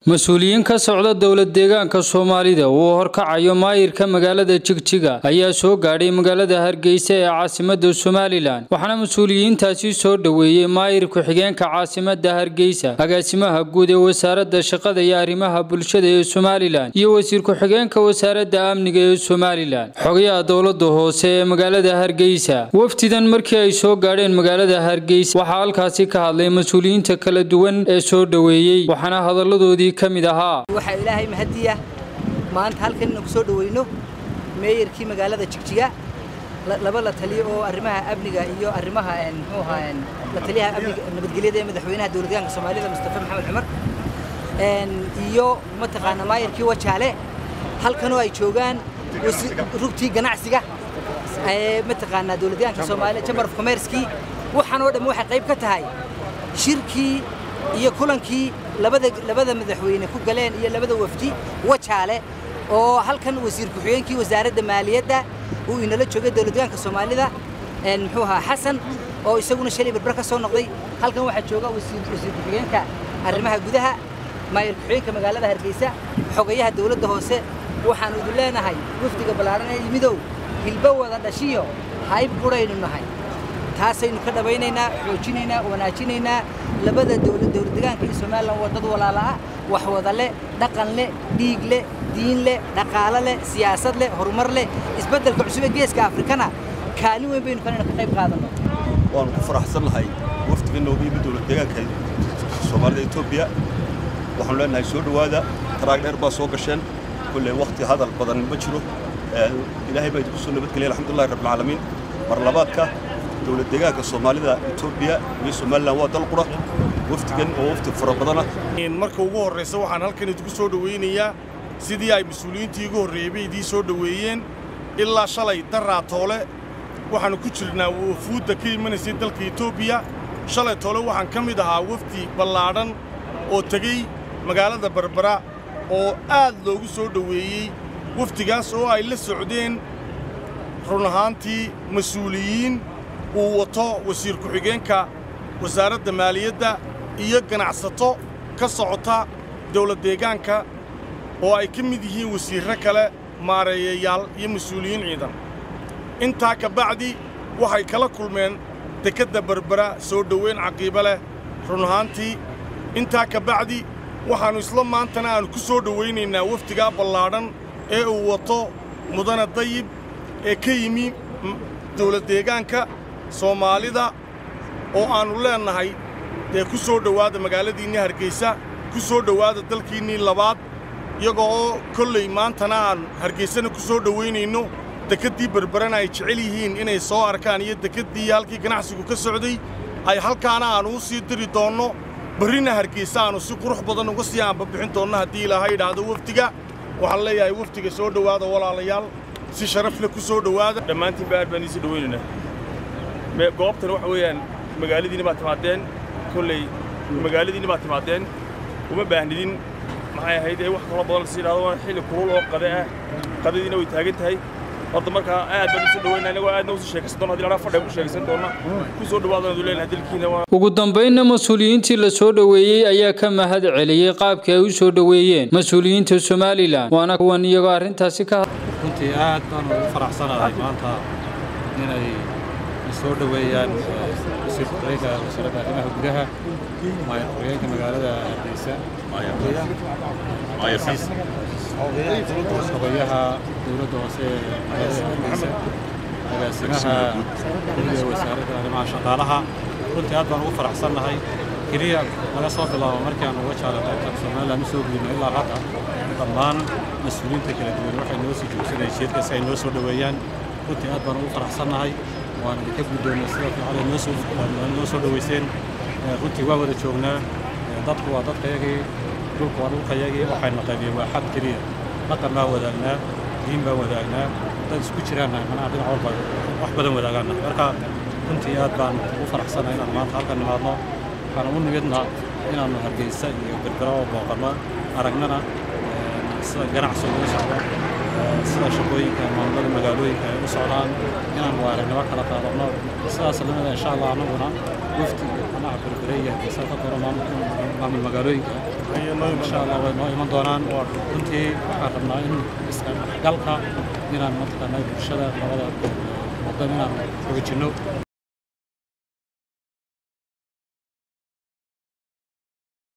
mas-uuliyiin ka socda dowlad deegaanka soomaalida uu horkacayo maayirka magaalada jigjiga ayaa soo gaadhay magaalada hargeysa ee caasimada somalilan waxaana mas-uuliyiintaasi soo dhoweeyey maayir ku-xigeenka caasimada hargeysa agaasimaha guud ee wasaaradda shaqada iyo arrimaha bulshada ee somalilan iyo wasiir ku-xigeenka wasaaradda amniga ee somalilan xogayaha dowlada hoose ee magaalada hargeysa wafdidan markii ay soo gaadheen magaalada hargeysa waxaa halkaasi ka hadlay mas-uuliyiinta kala duwan ee soo dhoweeyey waxaana hadaladoodii waxaa ilaahay mahadiya maanta halkan inaan ku soo dhoweyno meeyarkii magaalada jigjiga laba la taliyo oo arrimaha amniga iyo arrimaha muxuu ahaa la taliyaha amniga nabadgelyada ee madaxweynaha dowladdeegaanka soomaalida mustafa maxamed cumar iyo mataqaana maayarkii wajaale halkanoo ay joogaan rugtii ganacsiga mataqaanaa dowladdeegaanka soomaalida chamber of commercekii waxaan oo dhammi waxay qayb ka tahay shirkii iyo kulankii labada labada madaxweyne ku galeen iyo labada wafdi wajaale oo halkan wasiir ku-xigeenkii wasaaradda maaliyadda uu inala joogay dowladdeegaanka soomaalida muxuu ahaa xasan oo isaguna shalay barbar ka soo noqday halkan waxaa jooga wasiir wasiir ku-xigeenka arrimaha gudaha maayir ku-xigeenka magaalada hargeysa xogayaha dowladda hoose waxaanu idin leenahay wafdiga ballaaran ee yimidow hilbo wada dhashiyo hayb quraynu nahay taasaynu ka dhabaynaynaa xoojinaynaa wanaajinaynaa labada dowladdeegaanka iyo somalilan waa dad walaala ah wax wada leh dhaqan leh dhiig leh diin leh dhaqaalo leh siyaasad leh horumar leh isbeddelka cusub ee geeska afrikana kaalin weyn baynu kanayna ka qayb qaadanno waanu ku faraxsan lahay wafdiga nooga yimid dowladdeegaanka soomaalida etoobiya waxaanu leenahay soo dhowaada taraag dheer baa soo gasheen kolley wakhti hadal badan ma jiro ilaahay baa idinku soo nabadgeliyay alxamdulillahi rabbilcaalamiin mar labaadka dowlad deegaanka soomaalida etoobiya iyo somalilan waa dal qura wafdigan oo wafdi fara badanah marka ugu horraysa waxaan halkan idinku soo dhowaynayaa sidii ay mas-uuliyiintii igu horreeyey idiin soo dhoweeyeen ilaa shalay daraa toole waxaannu ku jirnaa wafuudda ka imanaysay dalka etoobiya shalay toole waxaan ka mid ahaa wafdi ballaadhan oo tegey magaalada barbara oo aad loogu soo dhoweeyey wafdigaas oo ay la socdeen run ahaantii mas-uuliyiin uu wato wasiir ku-xigeenka wasaaradda maaliyadda iyo ganacsato ka socota dawladdeegaanka oo ay ka mid yihiin wasiirro kale maareeyayaal iyo mas-uuliyiin ciidan intaa ka bacdi waxay kala kulmeen dekedda berbera soo dhoweyn caqiibo leh run ahaantii intaa ka bacdi waxaannu isla maantana aannu ku soo dhowaynaynaa wafdigaa ballaadhan ee uu wato mudane dayib ee ka yimi dawladdeegaanka soomaalida oo aannu leennahay dee ku soo dhowaada magaaladiinnii hargeysa ku soo dhowaada dalkiinnii labaad iyagoo oo kolley maantana aan hargeysana ku soo dhowaynayno dekeddii berberana ay jecel yihiin inay soo arkaan iyo dekeddii halkii ganacsigu ka socday ay halkaana aannu u sii diri doonno barrina hargeysa aannu si qurux badan uga sii aanbabixin doonno haddii ilaahay idhaahdo wafdiga waxaan leeyahay wafdiga soo dhowaada walaalayaal si sharaf leh ku soo dhowaada dhammaantiinba aad baan iisii dhowaynaynaa goobtan waxa weeyaan magaaladiinni baad timaadeen kolley magaaladiinni baad timaadeen uma baahnidin maxay ahayd ee wax kaloo badan lasii idhahdo waa xilli kulul oo qade ah qadadiina way taagan tahay horta markaa aad baan usoo dhawaynaa inagoo aadna usii sheekaysan doona hadii ladhaa fadhiga ku sheekaysan doona ku soo dhawaadana du leenahay dalkiina waa ugu dambaynna mas-uuliyiintii la soo dhoweeyey ayaa ka mahad celiyey qaabkii ay u soo dhoweeyeen mas-uuliyiinta somalilan waana kuwan iyagoo arrintaasi ka runtii aad baan ugu faraxsanahay maanta inay soo dhoweeyaan wasiir ku-xigeenka wasaaradda arrimaha gudaha maayir ku-xigeenka magaalada hargeysa xogayaha dowladda hoose ee magaalada hargeysa agaasimaha gudiga wasaaradda arrimaha shaqaalaha runtii aad baan ugu faraxsannahay keliya laga soo bilaabo markii aan uga jaalay qaybtan somalilan u soo gudubno ilaa hadda dhammaan mas-uuliyiinta kala duwan waxay noo sii joogsanay jeedka si ay noo soo dhoweeyaan runtii aad baan ugu faraxsannahay waan idinka guddoonnay sida fiican ay noo soo noo soo dhoweyseen runtii waa wada joognaa dadku waa dadkayagii dhulku waa dhulkayagii waxayna qaybiyeen waa xad keliya dhaqan baan wadaagnaa diin baan wadaagnaa dad isku jiraanna manaha dhinac walba wax badan wadaagaanna marka runtii aad baan ugu faraxsannahay inaan maanta halkan nimaadno waxaan u nimidna inaannu hargeysa iyo berbera oo booqanno aragnana sida ganacsigu u socdo sida shaqooyinka maamulada magaalooyinka ay u socdaan inaan waaragnimo kala qaadanno sidaas lamida insha allah annaguna wafdi manaha berbere iyo hargeysa ka doono maamul magaalooyinka insha allah way noo iman doonaan runtii waxaan rabnaa in isdhexgalka inaan mataqaanaa bulshada labada wadan inaan xoojinno